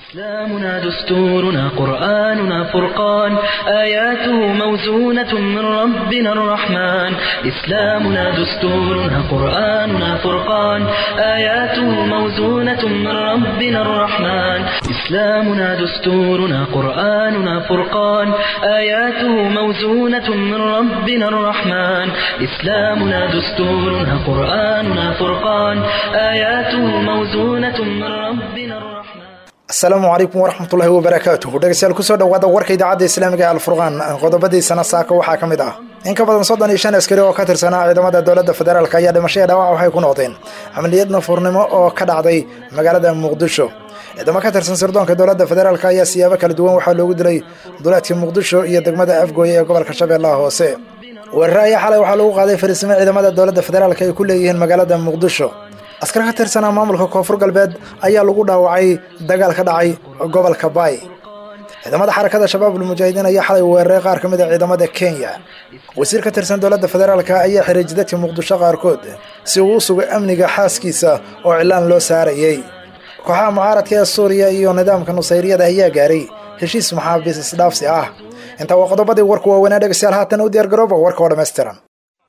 إسلامنا دستورنا قرآننا فرقان آياته موزونة من ربنا الرحمن إسلامنا دستورنا قرآننا فرقان آياته موزونة من ربنا الرحمن إسلامنا دستورنا قرآننا فرقان آياته موزونة من ربنا الرحمن إسلامنا دستورنا قرآننا فرقان آياته موزونة من ربنا الرحمن asalaamu calaykum waraxmatullaahi wabarakaatuhu dhegeystayaal kusoo dhawaada warka idaacadda islaamiga ee alfurqaan qodobadiisana saaka waxaa ka mid ah in ka badan soddon iyo shan askari oo ka tirsanaa ciidamada dowladda federaalk ayaa dhimasho ee dhaawac waxay ku noqdeen camaliyad nafuurnimo oo ka dhacday magaalada muqdisho ciidamo ka tirsan sirdoonka dowladda federaalk ayaa siyaabo kala duwan waxaa loogu dilay duleedka muqdisho iyo degmada afgooye ee gobolka shabeellaha hoose weerare ayaa xalay waxaa lagu qaaday fariisimo ciidamada dowladda federaalk ay ku leeyihiin magaalada muqdisho askar ka tirsanaa maamulka koonfur galbeed ayaa lagu dhaawacay dagaal ka dhacay gobolka baay ciidamada xarakada shabaabul mujaahidiin ayaa xalay weeraray qaar ka mid a ciidamada kenya wasiir ka tirsan dowladda federaalk ayaa xiray jidadka muqdisho qaarkood si uu u sugo amniga xaaskiisa oo cilaan loo saarayey kooxaha mucaaradka ee suuriya iyo nidaamka nusayriyada ayaa gaaray heshiis maxaabiis isdhaafsi ah intaa waa qodobadii warku waaweynaa dhegeystayaal haatan u diyaargarooba warka oo dhammaystiran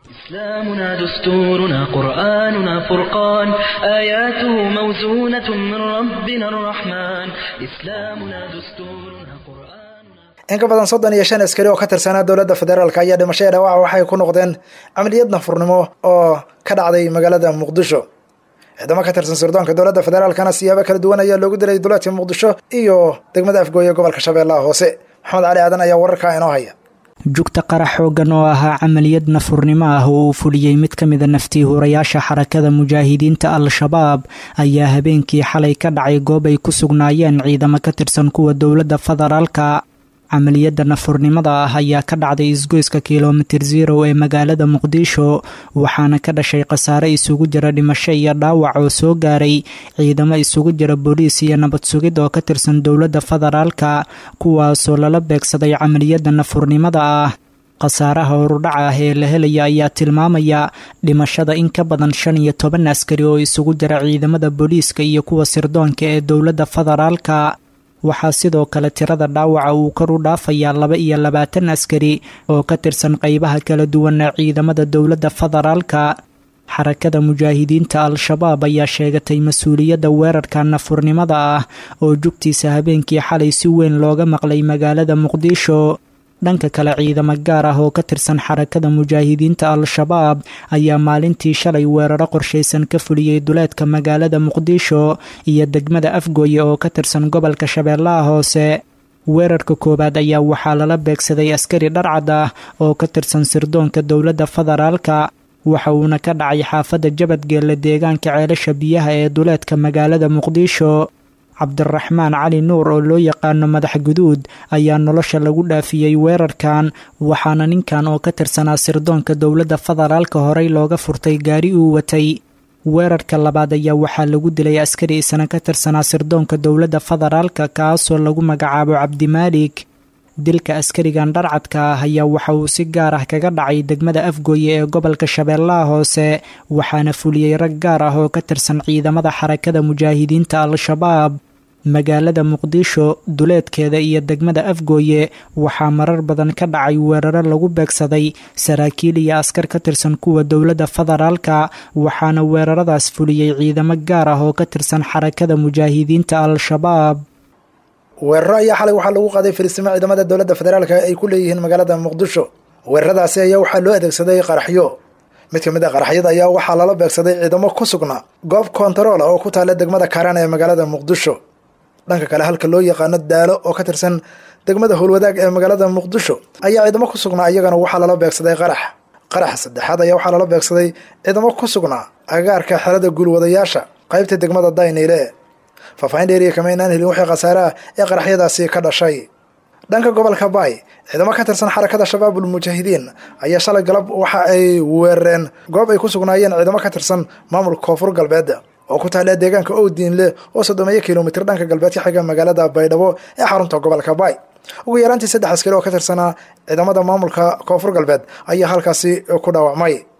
إسلامنا دستورنا قرآننا فرقان آياته موزونة من ربنا الرحمن إسلامنا دستورنا قرآننا in ka badan soddon iyo shan askari oo ka tirsanaa dowladda federaalk ayaa dhimasho ee dhaawaca waxay ku noqdeen camaliyad nafurnimo oo ka dhacday magaalada muqdisho ciidamo ka tirsan sirdoonka dowladda federaalkana siyaabo kala duwan ayaa loogu dilay duleedka muqdisho iyo degmada afgooye gobolka shabeellaha hoose maxamed cali aadan ayaa wararkaa inoo haya jugta qarax xoogan oo ahaa camaliyad nafurnimo ah oo uu fuliyey mid ka mida naftii hurayaasha xarakada mujaahidiinta al-shabaab ayaa habeenkii xalay ka dhacay goob ay ku sugnaayeen ciidamo ka tirsan kuwa dowladda federaalka camaliyadda nafurnimada ah ayaa ka dhacday isgoyska kilomitir zero ee magaalada muqdisho waxaana ka dhashay khasaare isugu jira dhimasho iyo dhaawac oo soo gaaray ciidamo isugu jira booliis iyo nabad sugid oo ka tirsan dowladda federaalka kuwaasoo lala beegsaday camaliyadda nafurnimada ah khasaaraha horudhaca ah ee la helaya ayaa tilmaamaya dhimashada in ka badan shan iyo toban askari oo isugu jira ciidamada booliiska iyo kuwa sirdoonka ee dowladda federaalka waxaa sidoo kale tirada dhaawaca uu kor u dhaafayaa laba iyo labaatan askari oo ka tirsan qeybaha kala duwan ee ciidamada dowladda federaalka xarakada mujaahidiinta al-shabaab ayaa sheegatay mas-uuliyadda weerarka nafurnimada ah oo jugtiisa habeenkii xalay si weyn looga maqlay magaalada muqdisho dhanka kale ciidamo gaar ah oo ka tirsan xarakada mujaahidiinta al-shabaab ayaa maalintii shalay weeraro qorshaysan ka fuliyey duleedka magaalada muqdisho iyo degmada afgooye oo ka tirsan gobolka shabeellaha hoose weerarka koowaad ayaa waxaa lala beegsaday askari dharcad ah oo ka tirsan sirdoonka dowladda federaalka waxa uuna ka dhacay xaafadda jabadgeelle deegaanka ceelasha biyaha ee duleedka magaalada muqdisho cabdiraxmaan cali nuur oo loo yaqaano madax guduud ayaa nolosha lagu dhaafiyey weerarkan waxaana ninkan oo ka tirsanaa sirdoonka dowladda federaalka horey looga furtay gaari uu watay weerarka labaad ayaa waxaa lagu dilay askari isna ka tirsanaa sirdoonka dowladda federaalka kaasoo lagu magacaabo cabdimaalik dilka askarigan dharcadka ah ayaa waxa uu si gaar ah kaga dhacay degmada afgooye ee gobolka shabeellaha hoose waxaana fuliyey rag gaar ah oo ka tirsan ciidamada xarakada mujaahidiinta al-shabaab magaalada muqdisho duleedkeeda iyo degmada afgooye waxaa marar badan ka dhacay weeraro lagu beegsaday saraakiil iyo askar ka tirsan kuwa dowladda federaalka waxaana weeraradaas fuliyey ciidamo gaar ah oo ka tirsan xarakada mujaahidiinta al-shabaab weeraro ayaa xalay waxaa lagu qaaday fariisimo ciidamada dowladda federaalk ay ku leeyihiin magaalada muqdisho weeraradaasi ayaa waxaa loo adeegsaday qaraxyo mid ka mid a qaraxyada ayaa waxaa lala beegsaday ciidamo ku sugnaa goob kontarool ah oo ku taalla degmada kaaraan ee magaalada muqdisho dhanka kale halka loo yaqaano daalo oo ka tirsan degmada howlwadaag ee magaalada muqdisho ayaa ciidamo ku sugnaa iyagana waxaa lala beegsaday qarax qaraxa saddexaad ayaa waxaa lala beegsaday ciidamo ku sugnaa agaarka xerada guulwadayaasha qaybta degmada dayniile faahfaahin dheeriya kama inaan helin wixii khasaaraha ee qaraxyadaasi ka dhashay dhanka gobolka baay ciidamo ka tirsan xarakada shabaabul mujaahidiin ayaa shalay galab waxa ay weerareen goob ay ku sugnaayeen ciidamo ka tirsan maamulka koonfur galbeed oo ku taalla deegaanka owdiinle oo soddomeeyo kilomitir dhanka galbeed ka xiga magaalada baydhabo ee xarunta gobolka baay ugu yaraantii saddex askari oo ka tirsanaa ciidamada maamulka koonfur galbeed ayaa halkaasi ku dhaawacmay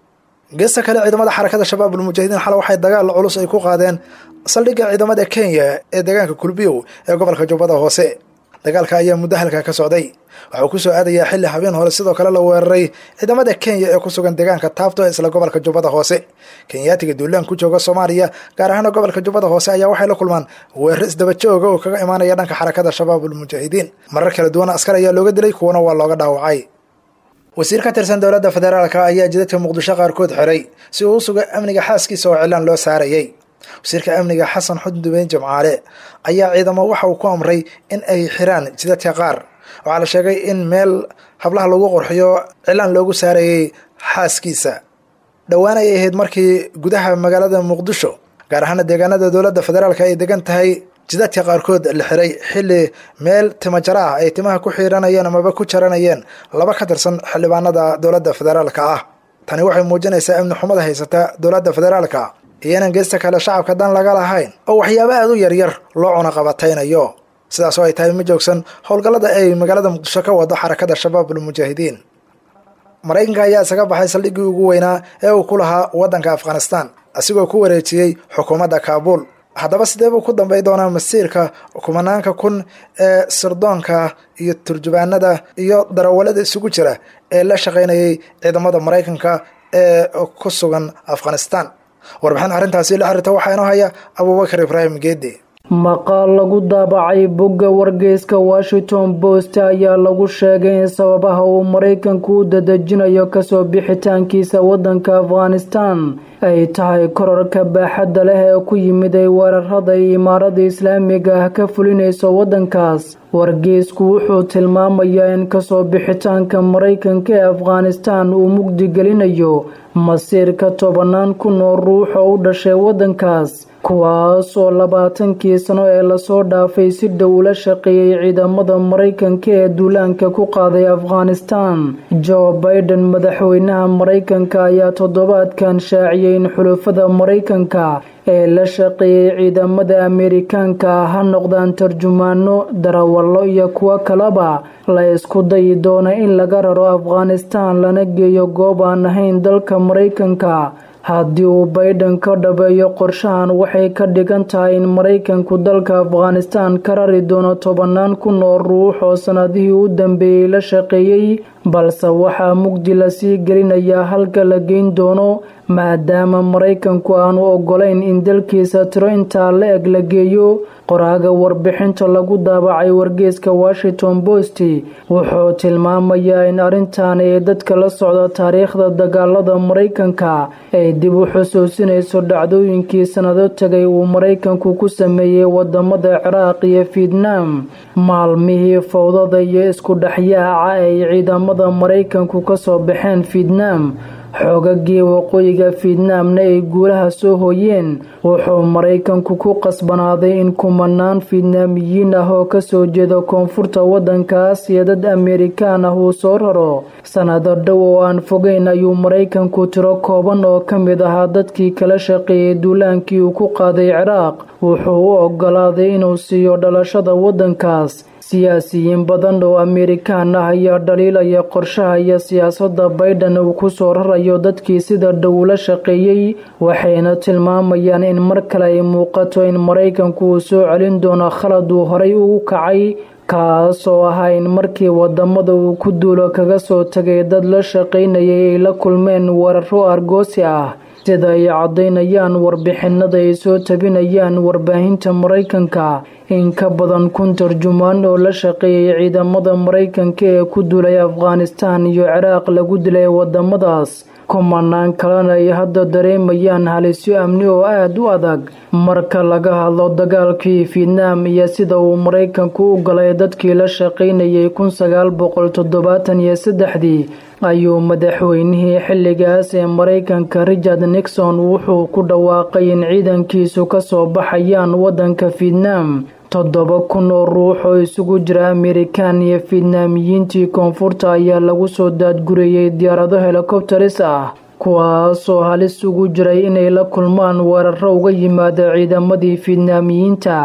geesta kale ciidamada xarakada shabaab ulmujaahidiin xale waxay dagaal culus ay ku qaadeen saldhigga ciidamada kenya ee deegaanka kulbiyow ee gobolka jubbada hoose dagaalka ayaa muddo halkaa ka socday waxauu ku soo aadayaa xilli habeen hore sidoo kale la weeraray ciidamada kenya ee ku sugan deegaanka taabto ee isla gobolka jubbada hoose kenyaatiga duulaan ku jooga soomaaliya gaar ahaana gobolka jubbada hoose ayaa waxay la kulmaan weeraro isdaba jooga oo kaga imaanaya dhanka xarakada shabaab ulmujaahidiin marar kala duwan askar ayaa looga dilay kuwana waa looga dhaawacay wasiir ka tirsan dowladda federaalka ayaa jidadka muqdisho qaarkood xiray si uu u suga amniga xaaskiisa oo cilaan loo saarayay wasiirka amniga xasan xuddubeyn jimcaale ayaa ciidamo waxa uu ku amray in ay xiraan jidadka qaar waxaa la sheegay in meel hablaha lagu qorxiyo cilaan loogu saarayay xaaskiisa dhowaan ay ahayd markii gudaha magaalada muqdisho gaar ahaana deegaanada dowladda federaalka ay degan tahay jidadka qaarkood la xiray xilli meel timajara ah ay timaha ku xiiranayeen amaba ku jaranayeen laba ka tirsan xildhibaanada dowladda federaalka ah tani waxay muujinaysaa amni xumada haysata dowladda federaalka iyo inaan geesta kale shacabka dan laga lahayn oo waxyaaba aada u yaryar loo cunaqabataynayo sidaas oo ay tahay ma joogsan howlgallada ay magaalada muqdisho ka wado xarakada shabaab ulmujaahidiin maraykanka ayaa isaga baxay saldhiggii ugu weynaa ee uu ku lahaa waddanka afghanistan asigoo ku wareejiyey xukuumadda kaabuul haddaba sidee buu ku dambay doonaa masiirka kumanaanka kun ee sirdoonka iyo turjubaanada iyo darawalada isugu jira ee la shaqaynayay ciidamada maraykanka ee ku sugan afghanistan warbixin arrintaasi la xiriirta waxaa inoo haya abuubakar ibraahim geedi maqaal lagu daabacay bogga wargeyska washington post ayaa lagu sheegay in sababaha uu maraykanku u dadejinayo kasoo bixitaankiisa waddanka afghanistan ay tahay korarka baaxadda leh ee ku yimid ay weerarada iyo imaarada islaamiga ah ka fulinayso waddankaas wargeysku wuxuu tilmaamayaa in kasoo bixitaanka maraykanka ee afghanistan uu mugdi gelinayo masiirka tobanaan kun oo ruux oo u dhashay waddankaas kuwaas oo labaatankii sano ee lasoo dhaafay si dhow ula shaqeeyey ciidamada maraykanka ee duulaanka ku qaaday afghanistan joe baiden madaxweynaha maraykanka ayaa toddobaadkan shaaciyey in xulufada maraykanka ee la shaqeeyey ciidamada ameerikaanka ah ha noqdaan tarjumaano darawallo iyo kuwo kaleba la isku dayi doona in laga raro afghanistan lana geeyo goob aan ahayn dalka maraykanka haddii uu baiden ka dhabeeyo qorshahan waxay ka dhigan tahay in maraykanku dalka afghanistan ka rari doono tobanaan kun oo ruux oo sannadihii u dambeeyey la shaqeeyey balse waxaa mugdi lasii gelinayaa halka la geyn doono maadaama maraykanku aanu ogolayn in dalkiisa tiro intaa la eg la geeyo qoraaga warbixinta lagu daabacay wargeeska washington post wuxuu tilmaamayaa in arrintan ee dadka la socda taariikhda dagaalada maraykanka ay dib u xusuusinayso dhacdooyinkii sannado tegay uu maraykanku ku sameeyey wadamada ciraaq iyo fietnam maalmihii fowdada iyo isku dhexyaaca ay ciidamada maraykanku kasoo baxeen fietnam xoogagii waqooyiga fietnamna ay guulaha soo hooyeen wuxuu maraykanku ku qasbanaaday in kumanaan fietnaamiyiin ah oo kasoo jeeda koonfurta waddankaas iyo dad ameerikaan ah uu soo raro sannado dhow oo aan fogeyn ayuu maraykanku tiro kooban oo ka mid ahaa dadkii kala shaqeeyey duulaankii uu ku qaaday ciraaq wuxuu u ogolaaday inuu siiyo dhalashada waddankaas siyaasiyiin badan oo ameerikaan ah ayaa dhaliilaya qorshaha iyo siyaasadda baiden uu ku soo rarayo dadkii sida dhow la shaqeeyey waxayna tilmaamayaan in mar kale ay muuqato in maraykanku uu soo celin doono khalad uu horay ugu kacay kaas oo ahaa in markii wadamada uu ku duulo kaga soo tagay dad la shaqaynayay ay la kulmeen weeraro argoosi ah sida ay caddaynayaan warbixinada ay soo tabinayaan warbaahinta maraykanka in ka badan kun tarjumaan oo la shaqeeyay ciidamada maraykanka ee ku duulay afghanistan iyo ciraaq lagu dilay wadamadaas kumanaan kalena ay hadda dareemayaan halisyo amni oo aada u adag marka laga hadlo dagaalkii fietnam iyo sida uu maraykanku u galay dadkii la shaqaynayay kun sagaal boqol toddobaatan iyo saddexdii ayuu madaxweynihii xilligaas ee maraykanka richard nixon wuxuu ku dhawaaqay in ciidankiisu kasoo baxayaan waddanka fietnam toddoba kun oo ruux oo isugu jira amerikan iyo fietnaamiyiintii koonfurta ayaa lagu soo daadgurayey diyaarado helikobteris ah kuwaasoo halis ugu jiray inay la kulmaan weeraro uga yimaada ciidamadii fietnaamiyiinta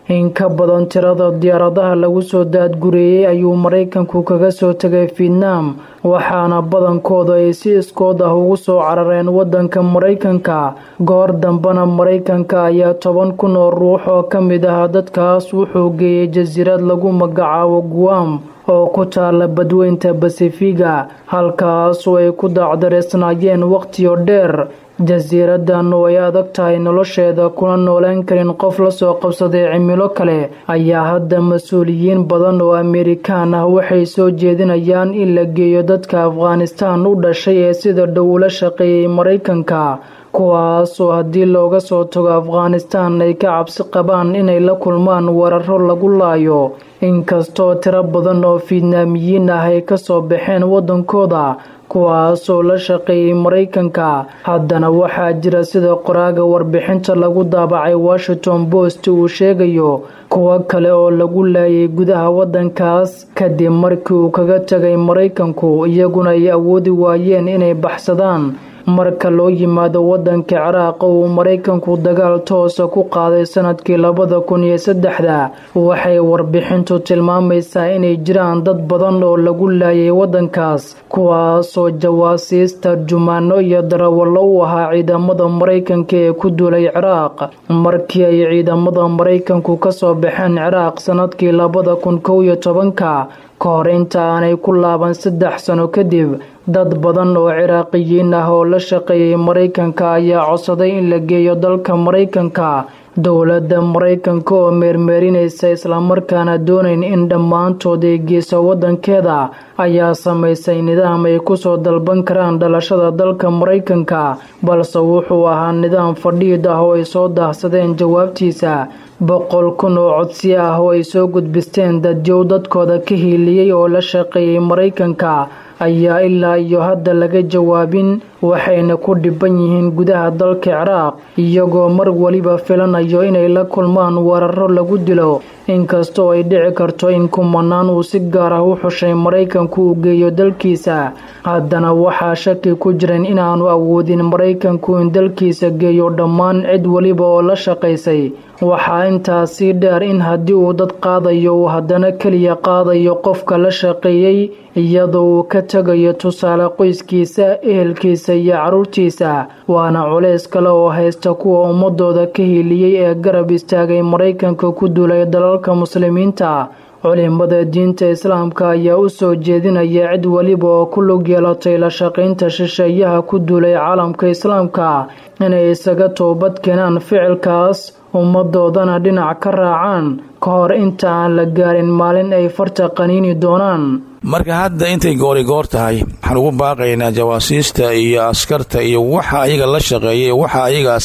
in ka badan tirada diyaaradaha lagu soo daadgureeyey ayuu maraykanku kaga soo tegay fietnam waxaana badankooda ay si iskood ah ugu soo carareen wadanka maraykanka goor dambena maraykanka ayaa toban kun oo ruux oo ka mid ah dadkaas wuxuu geeyey jasiirad lagu magacaabo guam oo ku taala badweynta basifiga halkaasoo ay ku dacdareysnaayeen wakhtiyo dheer jasiiradan oo ay adag tahay nolosheeda kuna noolaan karin qof lasoo qabsaday cimilo kale ayaa hadda mas-uuliyiin badan oo amerikaan ah waxay soo jeedinayaan in la geeyo dadka afghanistaan u dhashay ee sida dhow ula shaqeeyey maraykanka kuwaasoo haddii looga soo tago afghanistaan ay ka cabsi qabaan inay la kulmaan weeraro lagu laayo inkastoo tiro badan oo fiidnaamiyiin ah ay kasoo baxeen waddankooda kuwaasoo la shaqeeyey maraykanka haddana waxaa jira sida qoraaga warbixinta lagu daabacay washington post uu sheegayo kuwo kale oo lagu laayay gudaha waddankaas kadib markii uu kaga tegay maraykanku iyaguna ay awoodi waayeen inay baxsadaan marka loo yimaado wadanka ciraaq oo uu maraykanku dagaal toosa ku qaaday sanadkii labada kun iyo saddexda waxay warbixintu tilmaamaysaa inay jiraan dad badan oo lagu laayay wadankaas kuwaasoo jawaasiis tarjumaano iyo darawallo u ahaa ciidamada maraykanka ee ku duulay ciraaq markii ay ciidamada maraykanku kasoo baxeen ciraaq sanadkii labada kun kow iyo tobanka ka hor inta aanay ku laaban saddex sano kadib dad badan oo ciraaqiyiin ah oo la shaqeeyay maraykanka ayaa codsaday in la geeyo dalka maraykanka dowladda maraykanka oo meermeerinaysa islamarkaana doonayn in dhammaantood ay geyso waddankeeda ayaa samaysay nidaam ay kusoo dalban karaan dhalashada dalka maraykanka balse wuxuu ahaa nidaam fadhiid ah oo ay soo daahsadeen jawaabtiisa boqol kun oo codsi ah oo ay soo gudbisteen dadyow dadkooda ka hiiliyey oo la shaqeeyay maraykanka ayaa ilaa iyo hadda laga jawaabin waxayna ku dhiban yihiin gudaha dalka ciraaq iyagoo mar weliba filanayo inay la kulmaan weeraro lagu dilo inkastoo ay dhici karto in kumanaan uu si gaar ah u xushay maraykanku uu geeyo dalkiisa haddana waxaa shaki ku jiran inaanu awoodin maraykanku in dalkiisa geeyo dhammaan cid weliba oo la shaqaysay waxaa intaasii dheer in haddii uu dad qaadayo uu haddana keliya qaadayo qofka la shaqeeyey iyadoo uu ka tegayo tusaale qoyskiisa ehelkiisa iyo carruurtiisa waana culays kale oo haysta kuwa ummadooda ka hiiliyey ee garab istaagay maraykanka ku duulay dalalka muslimiinta culimada diinta islaamka ayaa u soo jeedinaya cid weliba oo ku lug yeelatay la shaqaynta shisheeyaha ku duulay caalamka islaamka inay isaga toobad keenaan ficilkaas ummadoodana dhinac ka raacaan ka hor inta aan la gaarin maalin ay farta qaniini doonaan marka hadda intay goorigoor tahay waxaan ugu baaqaynaa jawaasiista iyo askarta iyo waxa ayaga la shaqeeya waxa ayagaas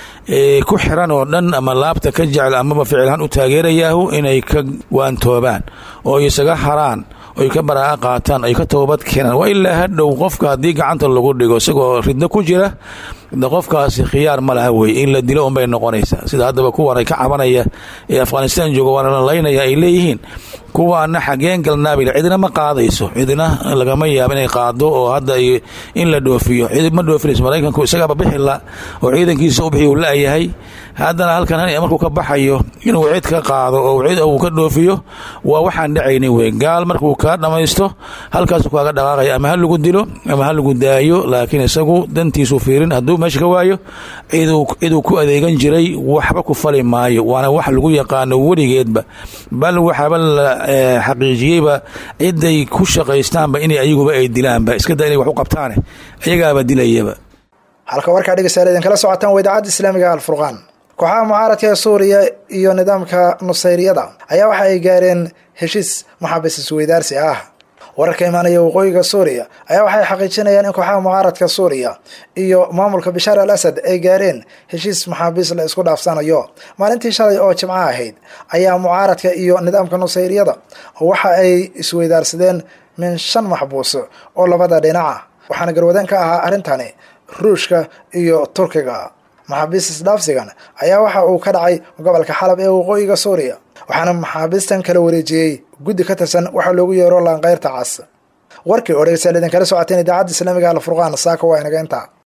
ku xiran oo dhan ama laabta ka jecel amaba ficilhaan u taageerayaahu inay ka waantoobaan oo isaga haraan oy ka baraa'a qaataan ay ka toobad keenaan waa ilaa hadhow qofka haddii gacanta lagu dhigo isagoo ridno ku jira qofkaasi khiyaar ma laha wey in la dilo unbay noqonaysaa sida haddaba kuwan ay ka cabanaya ee afghanistan jooga waana la laynaya ay leeyihiin kuwaana xageen galnaabil cidina ma qaadayso cidina lagama yaabo inay qaado oo hadda in la dhoofiyo cid ma dhoofinayso maraykanku isagaaba bixila oo ciidankiisa u bixi uu la-yahay haddana halkan markuu ka baxayo inuu cid ka qaado oo cid uu ka dhoofiyo waa waxaan dhacaynin wey gaal markuu kaa dhammaysto halkaasu kaaga dhaqaaqaya ama ha lagu dilo ama ha lagu daayo laakiin isagu dantiisu fiirin hadduu meesha ka waayo ciduu ku adeegan jiray waxba ku fali maayo waana wax lagu yaqaano weligeedba bal waxaaba la xaqiijiyeyba ciday ku shaqaystaanba inay ayaguba ay dilaanba iska da inay wax u qabtaane ayagaaba dilayaba halka warkaa dhegeystayaal idinkala socotaan waa idaacadda islaamiga alfurqaan kooxaha mucaaradka ee suuriya iyo nidaamka nusayriyada ayaa waxa ay gaareen heshiis maxaabiis isweydaarsi ah wararka imaanaya waqooyiga suuriya ayaa waxay xaqiijinayaan in kooxaha mucaaradka suuriya iyo maamulka bashaar al asad ay gaareen heshiis maxaabiis la isku dhaafsanayo maalintii shalay oo jimco ahayd ayaa mucaaradka iyo nidaamka nusayriyada waxa ay isweydaarsadeen min shan maxbuus oo labada dhinaca waxaana garwadeen ka ahaa arrintani ruushka iyo turkiga maxaabiis isdhaafsigan ayaa waxa uu ka dhacay gobolka xalab ee waqooyiga suuriya waxaana maxaabiistan kala wareejiyey guddi ka tirsan waxaa loogu yeero laanqeyrta cas warkii oo dhegeystayaal idinkala socoteen idaacadda islaamiga alfurqaan saaka waa inaga intaa